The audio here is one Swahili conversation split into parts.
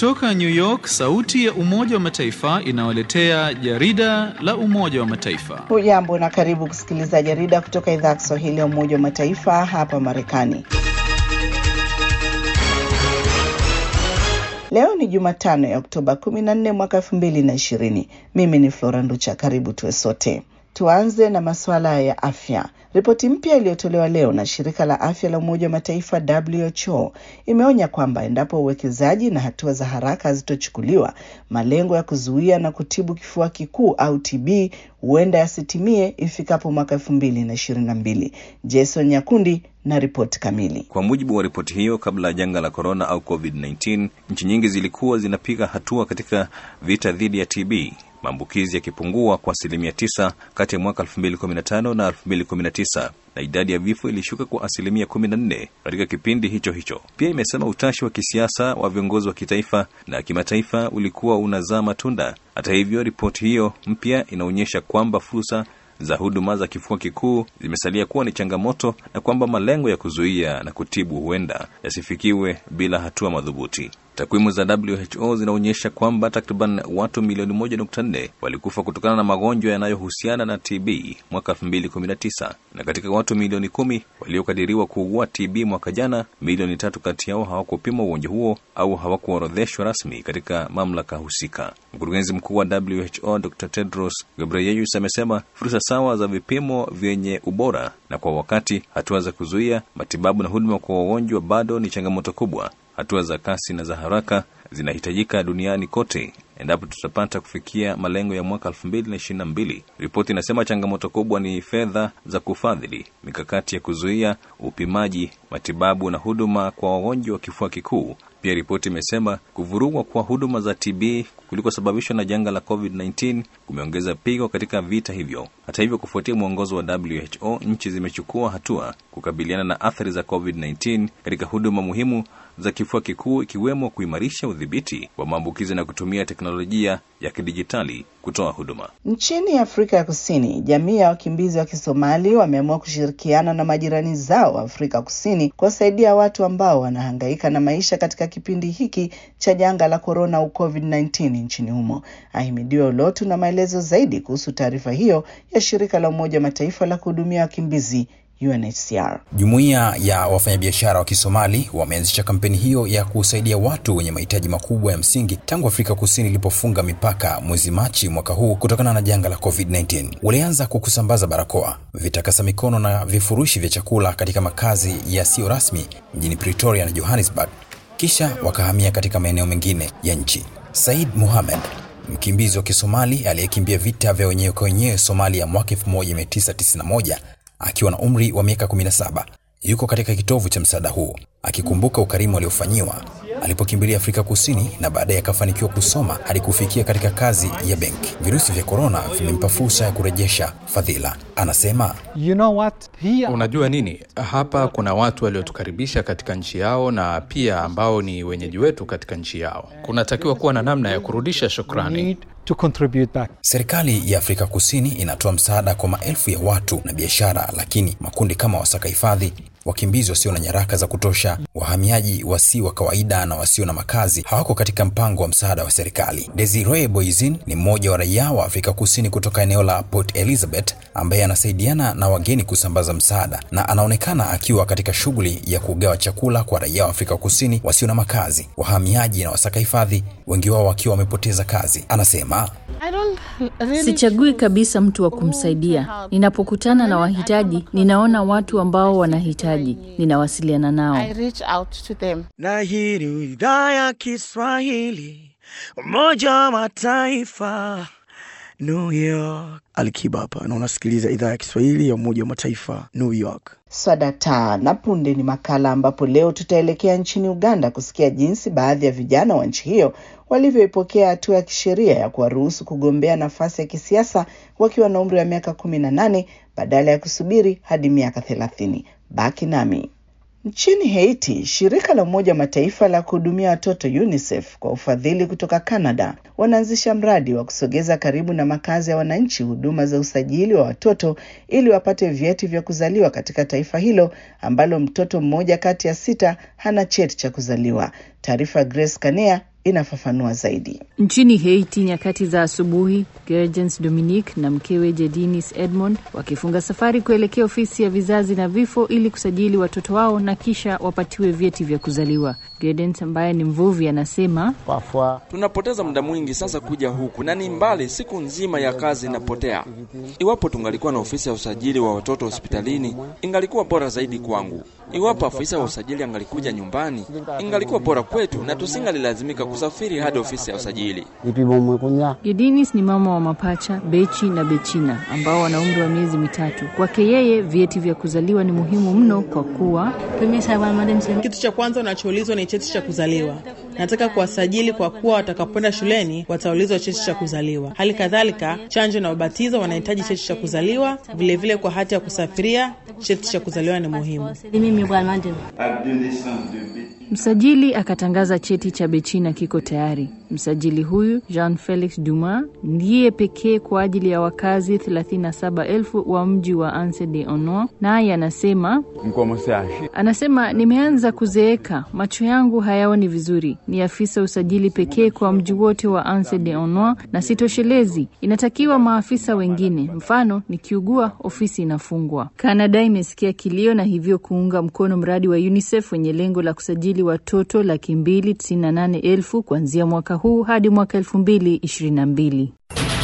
Kutoka New York, sauti ya Umoja wa Mataifa inawaletea jarida la Umoja wa Mataifa. Hujambo na karibu kusikiliza jarida kutoka idhaa ya Kiswahili ya Umoja wa Mataifa hapa Marekani. Leo ni Jumatano ya Oktoba 14 mwaka 2020. Mimi ni Flora Nducha, karibu tuwe sote. Tuanze na masuala ya afya. Ripoti mpya iliyotolewa leo na shirika la afya la Umoja wa Mataifa WHO imeonya kwamba endapo uwekezaji na hatua za haraka hazitochukuliwa, malengo ya kuzuia na kutibu kifua kikuu au TB huenda yasitimie ifikapo mwaka elfu mbili na ishirini na mbili. Jason Nyakundi na ripoti kamili. Kwa mujibu wa ripoti hiyo, kabla ya janga la korona au COVID-19, nchi nyingi zilikuwa zinapiga hatua katika vita dhidi ya TB, maambukizi yakipungua kwa asilimia tisa kati ya mwaka 2015 na 2019 na idadi ya vifo ilishuka kwa asilimia 14 katika kipindi hicho hicho. Pia imesema utashi wa kisiasa wa viongozi wa kitaifa na kimataifa ulikuwa unazaa matunda. Hata hivyo, ripoti hiyo mpya inaonyesha kwamba fursa za huduma za kifua kikuu zimesalia kuwa ni changamoto na kwamba malengo ya kuzuia na kutibu huenda yasifikiwe bila hatua madhubuti. Takwimu za WHO zinaonyesha kwamba takriban watu milioni moja nukta nne walikufa kutokana na magonjwa yanayohusiana na TB mwaka 2019 na katika watu milioni kumi waliokadiriwa kuugua TB mwaka jana, milioni tatu kati yao hawakupimwa ugonjwa huo au hawakuorodheshwa rasmi katika mamlaka husika. Mkurugenzi mkuu wa WHO Dr Tedros Ghebreyesus amesema fursa sawa za vipimo vyenye ubora na kwa wakati, hatua za kuzuia, matibabu na huduma kwa wagonjwa bado ni changamoto kubwa. Hatua za kasi na za haraka zinahitajika duniani kote endapo tutapata kufikia malengo ya mwaka 2022. Ripoti inasema changamoto kubwa ni fedha za kufadhili mikakati ya kuzuia, upimaji, matibabu na huduma kwa wagonjwa wa kifua kikuu. Pia ripoti imesema kuvurugwa kwa huduma za TB kulikosababishwa na janga la COVID-19 kumeongeza pigo katika vita hivyo. Hata hivyo, kufuatia mwongozo wa WHO, nchi zimechukua hatua kukabiliana na athari za COVID-19 katika huduma muhimu za kifua kikuu ikiwemo kuimarisha udhibiti wa maambukizi na kutumia teknolojia ya kidijitali kutoa huduma. Nchini Afrika ya Kusini, jamii ya wakimbizi wa Kisomali wameamua kushirikiana na majirani zao wa Afrika Kusini kuwasaidia watu ambao wanahangaika na maisha katika kipindi hiki cha janga la korona au COVID-19 nchini humo. Ahimidiwe Ulotu na maelezo zaidi kuhusu taarifa hiyo ya shirika la Umoja wa Mataifa la kuhudumia wakimbizi UNHCR. Jumuiya ya wafanyabiashara wa Kisomali wameanzisha kampeni hiyo ya kusaidia watu wenye mahitaji makubwa ya msingi tangu Afrika Kusini ilipofunga mipaka mwezi Machi mwaka huu kutokana na janga la COVID-19. Walianza kwa kusambaza barakoa, vitakasa mikono na vifurushi vya chakula katika makazi yasiyo rasmi mjini Pretoria na Johannesburg, kisha wakahamia katika maeneo mengine ya nchi. Said Mohamed mkimbizi wa Kisomali aliyekimbia vita vya wenyewe kwa wenyewe Somalia mwaka 1991 akiwa na umri wa miaka 17 yuko katika kitovu cha msaada huu akikumbuka ukarimu aliofanyiwa alipokimbilia Afrika Kusini na baadaye akafanikiwa kusoma hadi kufikia katika kazi ya benki. Virusi vya korona vimempa fursa ya kurejesha fadhila. Anasema, You know what? Here... Unajua nini, hapa kuna watu waliotukaribisha katika nchi yao na pia ambao ni wenyeji wetu katika nchi yao. Kunatakiwa kuwa na namna ya kurudisha shukrani. To contribute back. Serikali ya Afrika Kusini inatoa msaada kwa maelfu ya watu na biashara, lakini makundi kama wasaka hifadhi, wakimbizi wasio na nyaraka za kutosha, wahamiaji wasi wa kawaida na wasio na makazi hawako katika mpango wa msaada wa serikali. Desiree Boizin ni mmoja wa raia wa Afrika Kusini kutoka eneo la Port Elizabeth ambaye anasaidiana na wageni kusambaza msaada na anaonekana akiwa katika shughuli ya kugawa chakula kwa raia wa Afrika Kusini wasio na makazi, wahamiaji na wasaka hifadhi, wengi wao wakiwa wamepoteza kazi. Anasema Really sichagui kabisa mtu wa kumsaidia. Ninapokutana na wahitaji, ninaona watu ambao wanahitaji, ninawasiliana nao. Na hii ni idhaa ya Kiswahili, Umoja wa Mataifa, New York. Alikiba hapa na unasikiliza idhaa ya Kiswahili ya Umoja wa Mataifa, New York. Swadata na punde ni makala ambapo leo tutaelekea nchini Uganda kusikia jinsi baadhi ya vijana wa nchi hiyo walivyoipokea hatua ya kisheria ya kuwaruhusu kugombea nafasi ya kisiasa wakiwa na umri wa miaka kumi na nane badala ya kusubiri hadi miaka thelathini. Baki nami. Nchini Haiti, shirika la Umoja wa Mataifa la kuhudumia watoto UNICEF kwa ufadhili kutoka Canada wanaanzisha mradi wa kusogeza karibu na makazi ya wananchi huduma za usajili wa watoto ili wapate vyeti vya kuzaliwa katika taifa hilo ambalo mtoto mmoja kati ya sita hana cheti cha kuzaliwa. Taarifa Grace Kanea inafafanua zaidi. Nchini Haiti, nyakati za asubuhi, Gergens Dominique na mkewe Jedinis Edmond wakifunga safari kuelekea ofisi ya vizazi na vifo ili kusajili watoto wao na kisha wapatiwe vyeti vya kuzaliwa. Gergens ambaye ni mvuvi anasema, tunapoteza muda mwingi sasa kuja huku na ni mbali, siku nzima ya kazi inapotea. Iwapo tungalikuwa na ofisi ya usajili wa watoto hospitalini, ingalikuwa bora zaidi kwangu. Iwapo afisa wa usajili angalikuja nyumbani, ingalikuwa bora kwetu na tusingalilazimika kusafiri hadi ofisi ya usajili. Gedinis ni mama wa mapacha Bechi na Bechina ambao wana umri wa miezi mitatu. Kwake yeye vyeti vya kuzaliwa ni muhimu mno kwa kuwa kitu cha kwanza unachoulizwa ni cheti cha kuzaliwa. Nataka kuwasajili kwa kuwa watakapoenda shuleni wataulizwa cheti cha kuzaliwa. Hali kadhalika chanjo na ubatizo wanahitaji cheti cha kuzaliwa. Vilevile vile kwa hati ya kusafiria cheti cha kuzaliwa ni muhimu. Msajili akatangaza cheti cha Bechina kiko tayari. Msajili huyu Jean Felix Duma ndiye pekee kwa ajili ya wakazi 37,000 wa mji wa Anse de Ono, naye anasema anasema, nimeanza kuzeeka, macho yangu hayaoni vizuri. Ni afisa usajili pekee kwa mji wote wa Anse de Ono na sitoshelezi, inatakiwa maafisa wengine. Mfano, nikiugua ofisi inafungwa. Kanada imesikia kilio na hivyo kuunga mkono mradi wa UNICEF wenye lengo la kusajili watoto laki mbili tisini na nane elfu kuanzia mwaka huu hadi mwaka elfu mbili ishirini na mbili.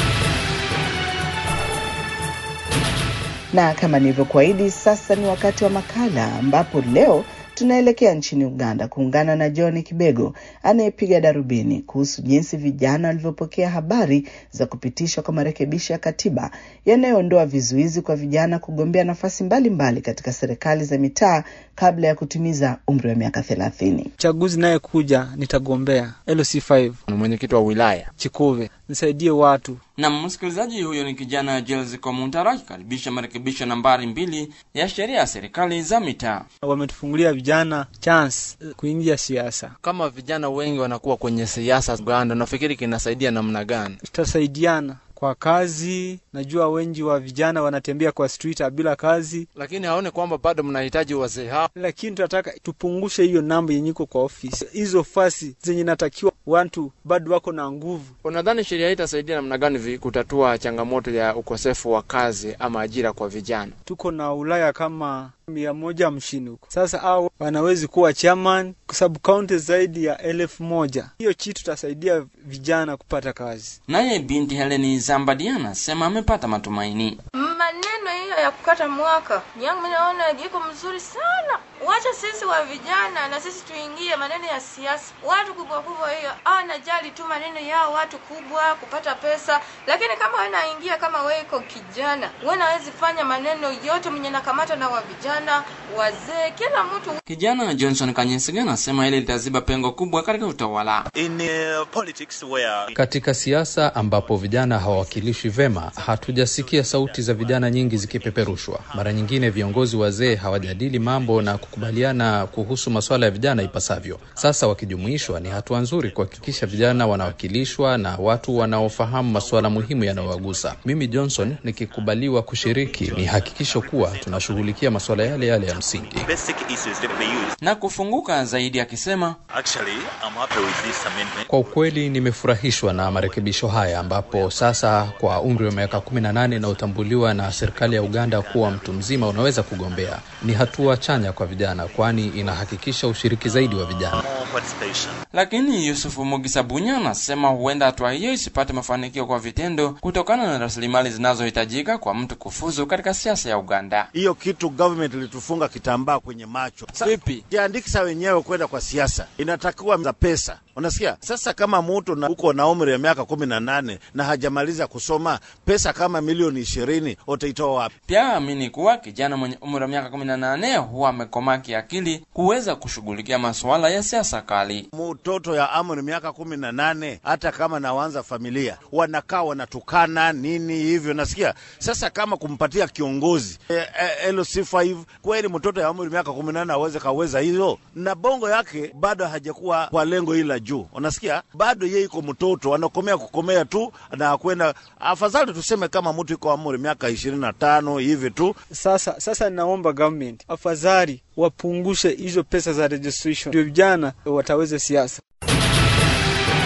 Na kama nilivyokuahidi, sasa ni wakati wa makala ambapo leo tunaelekea nchini Uganda kuungana na John Kibego anayepiga darubini kuhusu jinsi vijana walivyopokea habari za kupitishwa kwa marekebisho ya katiba yanayoondoa vizuizi kwa vijana kugombea nafasi mbalimbali mbali katika serikali za mitaa kabla ya kutimiza umri wa miaka thelathini. Chaguzi naye kuja nitagombea LC5 mwenyekiti wa wilaya Chikuve, nisaidie watu na msikilizaji huyo ni kijana Jels Komuntara akikaribisha marekebisho nambari mbili ya sheria ya serikali za mitaa. Wametufungulia vijana chance kuingia siasa. Kama vijana wengi wanakuwa kwenye siasa Uganda, nafikiri kinasaidia namna gani? Tutasaidiana kwa kazi. Najua wengi wa vijana wanatembea kwa street bila kazi, lakini haone kwamba bado mnahitaji wazee hao. Lakini tunataka tupungushe hiyo namba yenye iko kwa ofisi, hizo fasi zenye natakiwa watu bado wako na nguvu. Unadhani sheria hii itasaidia namna gani kutatua changamoto ya ukosefu wa kazi ama ajira kwa vijana? Tuko na Ulaya kama mia moja hamsini huko sasa, au wanawezi kuwa chairman kwa sababu kaunti zaidi ya elfu moja. Hiyo kitu tutasaidia vijana kupata kazi. Naye binti Heleni Zambadi anasema amepata matumaini. Maneno hiyo ya kukata mwaka yangu mimi naona iko mzuri sana. Wacha sisi wa vijana na sisi tuingie maneno ya siasa. Watu kubwa kubwa hiyo anajali tu maneno yao, watu kubwa kupata pesa, lakini kama wewe naingia kama wewe iko kijana, wewe nawezi fanya maneno yote mwenye nakamata na wa vijana, wazee, kila mtu. Kijana Johnson Kanyesiga anasema hili litaziba pengo kubwa katika utawala. In, uh, politics where... katika siasa ambapo vijana hawawakilishwi vema, hatujasikia sauti za vijana nyingi zikipeperushwa. Mara nyingine viongozi wazee hawajadili mambo na kukubaliana kuhusu masuala ya vijana ipasavyo. Sasa wakijumuishwa, ni hatua nzuri kuhakikisha vijana wanawakilishwa na watu wanaofahamu masuala muhimu yanayowagusa. Mimi Johnson nikikubaliwa kushiriki, ni hakikisho kuwa tunashughulikia masuala yale yale ya msingi na kufunguka zaidi, akisema kwa ukweli nimefurahishwa na marekebisho haya, ambapo sasa kwa umri wa miaka kumi na nane inayotambuliwa na serikali ya Uganda kuwa mtu mzima unaweza kugombea. Ni hatua chanya kwa vijana, kwani inahakikisha ushiriki zaidi wa vijana. Lakini Yusufu Mugisabunya anasema huenda hatua hiyo isipate mafanikio kwa vitendo kutokana na rasilimali zinazohitajika kwa mtu kufuzu katika siasa ya Uganda. Hiyo kitu government ilitufunga kitambaa kwenye macho. Vipi jiandikisha wenyewe kwenda kwa siasa, inatakiwa za pesa Unasikia? Sasa kama mtu na uko na umri ya miaka kumi na nane na hajamaliza kusoma, pesa kama milioni ishirini utaitoa wapi? Pia amini kuwa kijana mwenye umri wa miaka kumi na nane huwa amekomaa kiakili kuweza kushughulikia masuala ya siasa kali. Mtoto ya umri miaka kumi na nane hata kama nawanza familia wanakaa wanatukana nini hivyo, nasikia. Sasa kama kumpatia kiongozi e, e, LC5 kweli mtoto ya umri miaka kumi na nane aweze kaweza hizo, na bongo yake bado hajakuwa kwa lengo hili juu unasikia, bado yeye iko mtoto anakomea kukomea tu na kwenda. Afadhali tuseme kama mtu iko amuri miaka ishirini na tano hivi tu. Sasa sasa naomba government afadhali wapungushe hizo pesa za registration, ndio vijana wataweza siasa.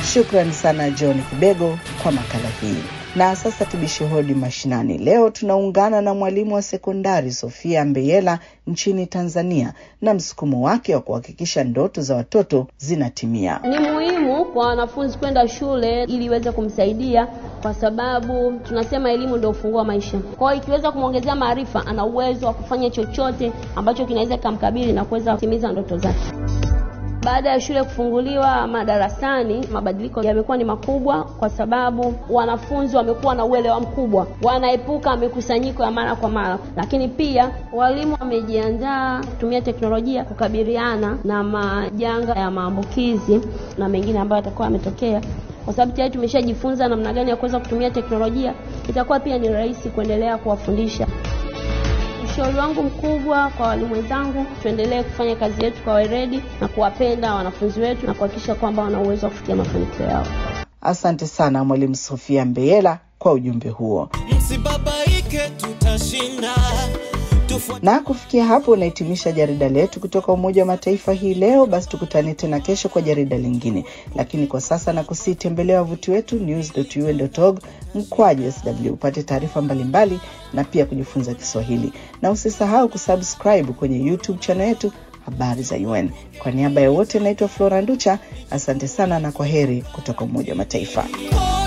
Shukrani sana John Kibego kwa makala hii. Na sasa tubishe hodi mashinani. Leo tunaungana na mwalimu wa sekondari Sofia Mbeyela nchini Tanzania na msukumo wake wa kuhakikisha ndoto za watoto zinatimia. Ni muhimu kwa wanafunzi kwenda shule ili iweze kumsaidia, kwa sababu tunasema elimu ndio ufunguo wa maisha. Kwa hiyo ikiweza kumwongezea maarifa, ana uwezo wa kufanya chochote ambacho kinaweza kikamkabili na kuweza kutimiza ndoto zake. Baada ya shule kufunguliwa madarasani, mabadiliko yamekuwa ni makubwa, kwa sababu wanafunzi wamekuwa na uelewa mkubwa, wanaepuka mikusanyiko ya mara kwa mara, lakini pia walimu wamejiandaa kutumia teknolojia kukabiliana na majanga ya maambukizi na mengine ambayo yatakuwa yametokea kwa sababu tayari tumeshajifunza namna gani ya kuweza kutumia teknolojia, itakuwa pia ni rahisi kuendelea kuwafundisha. Ushauri wangu mkubwa kwa walimu wenzangu, tuendelee kufanya kazi yetu kwa weledi na kuwapenda wanafunzi wetu na kuhakikisha kwamba wana uwezo wa kufikia mafanikio yao. Asante sana Mwalimu Sofia Mbeyela kwa ujumbe huo. Msibabaike, tutashinda. Na kufikia hapo unahitimisha jarida letu kutoka Umoja wa Mataifa hii leo. Basi tukutane tena kesho kwa jarida lingine, lakini kwa sasa na kusitembelea wavuti wetu news.un.org mkwaju sw upate taarifa mbalimbali na pia kujifunza Kiswahili, na usisahau kusubscribe kwenye YouTube channel yetu habari za UN. Kwa niaba ya wote, naitwa Flora Nducha, asante sana na kwa heri kutoka Umoja wa Mataifa.